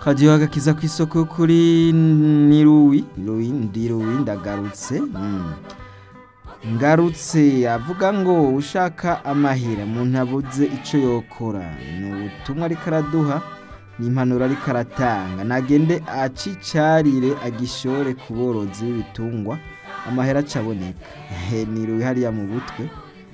kadiyo agakiza ku isoko kuri niruwi niruwi ndiruwi ndagarutse mm. ngarutse avuga ngo ushaka amahera umuntu abuze icyo yokora ni ubutumwa ariko araduha ni impanuro ariko aratanga nagende acicarire agishore ku borozi b'ibitungwa amahera acaboneka niruwi hariya mu butwe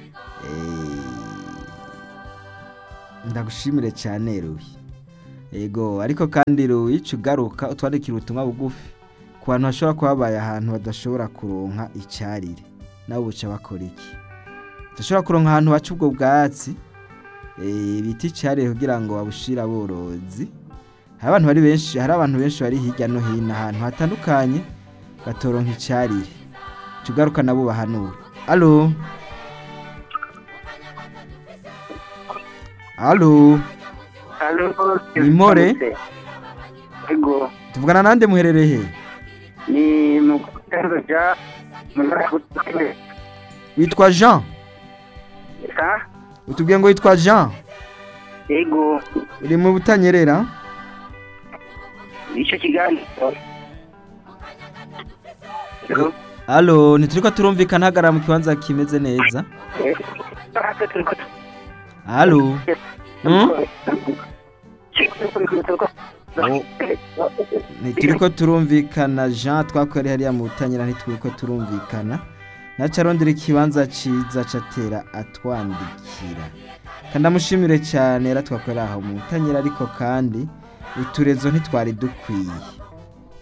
ndagushimire cyane ruwi ego ariko kandi ruwi ugaruka utwandikira ubutumwa bugufi ku bantu bashobora kuba babaye ahantu badashobora kuronka icyarire nabo buca bakora iki udashobora kuronka ahantu baca ubwo bwatsi bita icyarire kugira ngo babushire aborozi hari abantu bari benshi hari abantu benshi bari hirya no hino ahantu hatandukanye batoronka icyarire tugaruka nabo bahanura alo alo ni more Ego, tuvugana nande muherereye he ni mu kutendo ja munakutwe. witwa jean Sa? utubwiye ngo witwa jean Ego, uri mu butanyerera ico kiganiro. Ego. alo ntituriko turumvikana hagarara mu kibanza kimeze neza alo Hmm? ntituriko turumvikana jean twakoreye hariya mu butanyera ntituriko turumvikana naca arondera ikibanza ciza catera atwandikira kandi amushimire cyane yaratwakorera aho mu butanyera ariko kandi uturezo ntitwari dukwiye